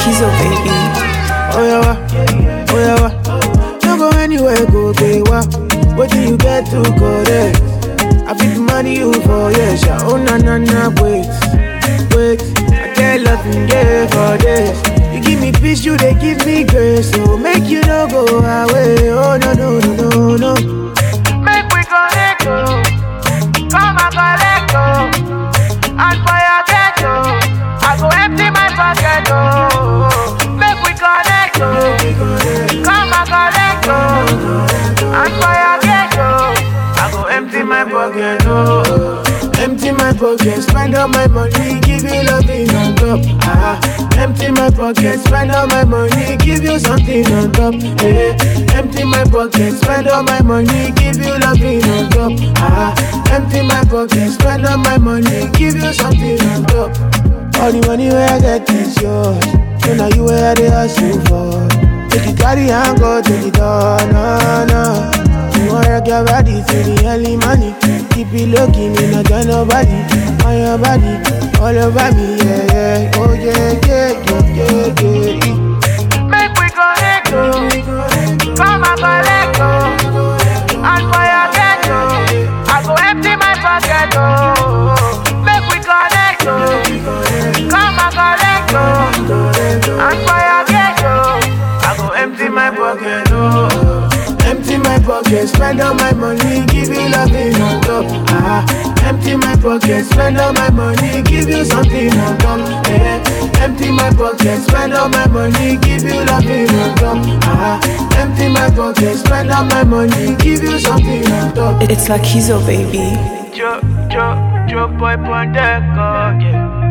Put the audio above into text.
Kizo, baby. Oh yeah, wa. oh yeah, wa. No go anywhere, go gay wa. What do you get to correct? I fit money you for yes, yeah. Oh na na na, wait, wait. I get loving yeah for this. You give me peace, you they give me grace. So make you no go away. Oh no no no no no. Make we connect, oh. Come and collect, oh. And for your ghetto, I go empty my pocket, oh. Make we connect, oh. Come and collect, oh. And for your ghetto, I go empty my pocket, oh. Empty my pocket, spend all my money, give you loving on top. Ah, empty my pocket, spend all my money, give you something on top. Eh, empty my pocket, spend all my money, give you loving on top. Ah, empty my pocket, spend all my money, give you something on top. All the money where I get is yours. So now you where they hustle for. Take it carry and go to the door, no, no. You want rock your body to the early money. Keep it looking, you not tell nobody. On your body, all over me, yeah, yeah. Oh, yeah, yeah, yeah, yeah, yeah. Make we connect, oh. Come and collect, oh. And for your ghetto, I go empty my pocket, oh. Make we connect, oh. Come and collect, oh. And for your ghetto, I go empty my pocket, oh. Empty my pocket, spend all my money, give you loving on top. Ah, empty my pocket, spend all my money, give you something on top. Eh, empty my pocket, spend all my money, give you loving on top. Ah, empty my pocket, spend all my money, give you something on top. It's like Kizo, baby. Joe, Joe, Joe boy on deck, oh, yeah.